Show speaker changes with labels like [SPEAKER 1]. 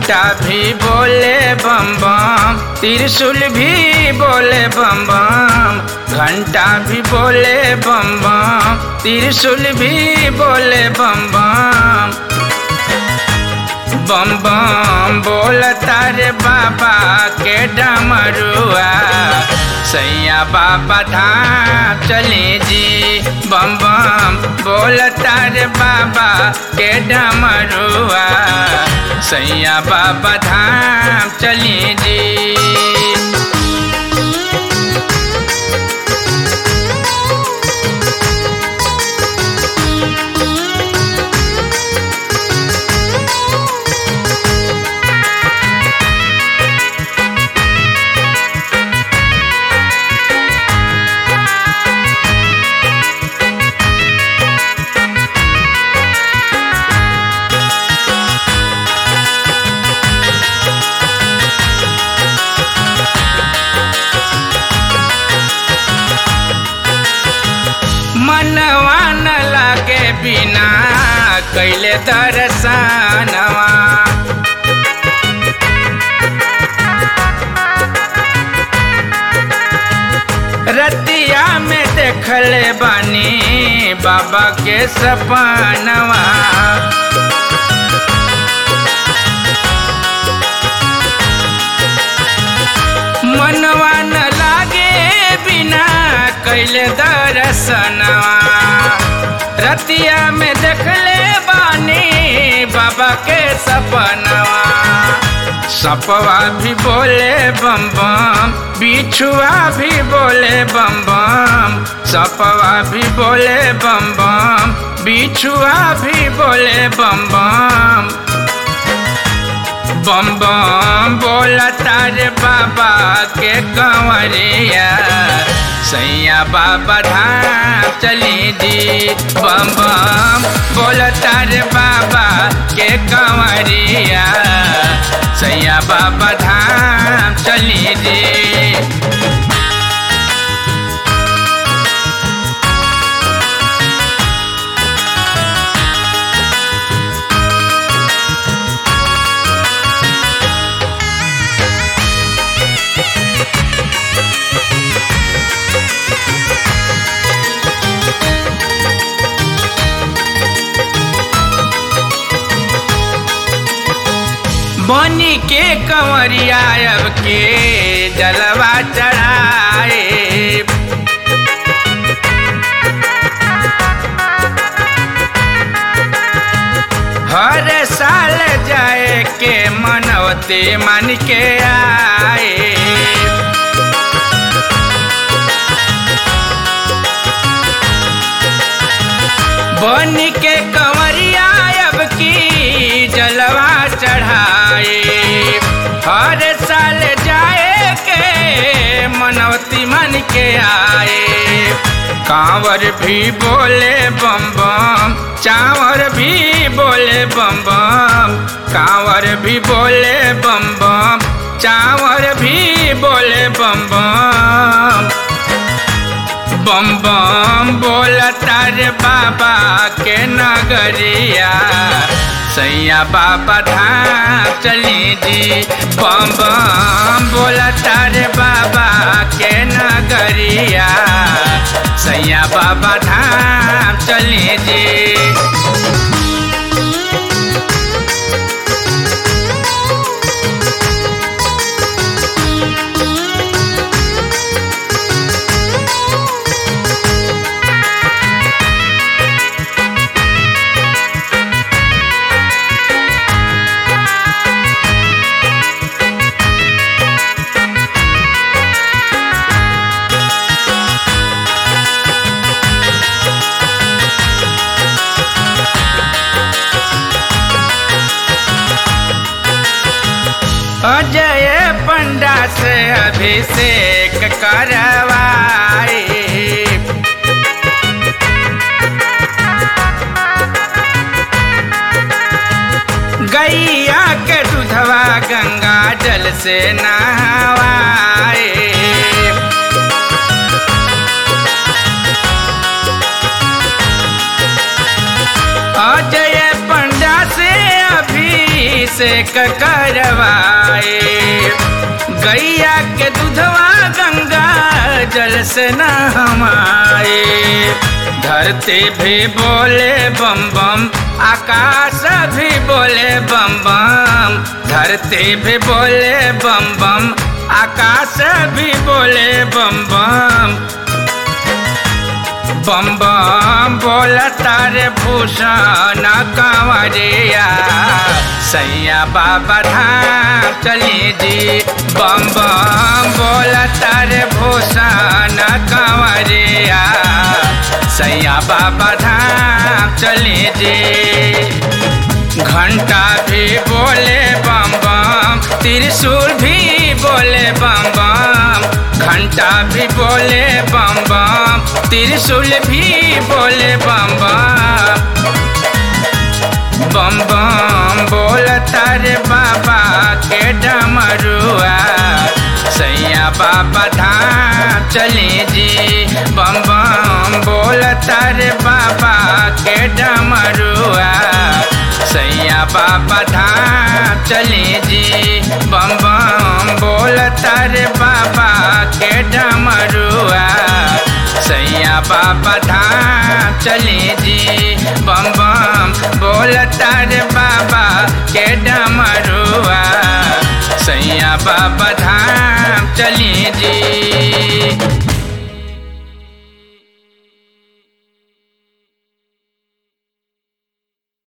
[SPEAKER 1] घंटा भी बोले बम बम त्रिशूल भी बोले बम बम घंटा भी बोले बम बम त्रिशूल भी बोले बम बम बम बम बोलता रे बाबा के डमरुआ सैया बाबा धाम चले जी बम बम बोलता रे बाबा के डमरुआ सैया बाबा धाम चले जी मनवा न लागे बिना कैले दर्शनवा रतिया में देखले बानी बाबा के सपनवा मनवा न लागे बिना कैले दर्शनवा रतिया में देखले बानी बाबा के सपनवा सपवा भी बोले बम बम बिछुआ भी बोले बम बम सपवा भी बोले बम बम बिछुआ भी बोले बम बम बम बम बोलता रे बाबा के कंवरिया सैया बाबा धाम चली दी बम बम बोलता रे बाबा के कंवरिया सैया बाबा धाम चली दी बनी के कंवरिया अब के जलवा चढ़ाए हर साल जाए के मनवते मन के आए बन के कंवरिया अब की जलवा चढ़ाए हर साल जाए के मनवती मन के आए कांवर भी बोले बम बम चावर भी बोले बम बम कांवर भी बोले बम बम चावर भी बोले बम बम बम बम बोलता रे बाबा के नगरिया सैया बाबा धाम चली जी बम बम बोलता रे बाबा के नगरिया सैया बाबा धाम चली जी अजय पंडा से अभिषेक करवाए गैया के दूधवा गंगा जल से नहवाए अजय पंडा से अभिषेक कर से न हमारे धरती भी बोले बम बम आकाश भी बोले बम बम धरती भी बोले बम बम आकाश भी बोले बम बम बम बम बोला तारे भूषण कंवरिया सैया बाबा धाम चली जी बम बम बोला तारे भूषण कंवरिया सैया बाबा धाम चली जी घंटा भी बोले बम बम त्रिशूल भी बोले बम बम घंटा भी बोले बम बम त्रिशूल भी बोले बम बम बम बम बोलता रे बाबा के डमरुआ सैया बाबा धाम चली जी बम बम बोलता रे बाबा के डमरुआ सैया बाबा धाम चली जी बम बम बोलता रे बाबा के डमरुआ सैया बाबा धाम चली जी बम बम बोलता रे बाबा के डमरुआ सैया बाबा धाम चली जी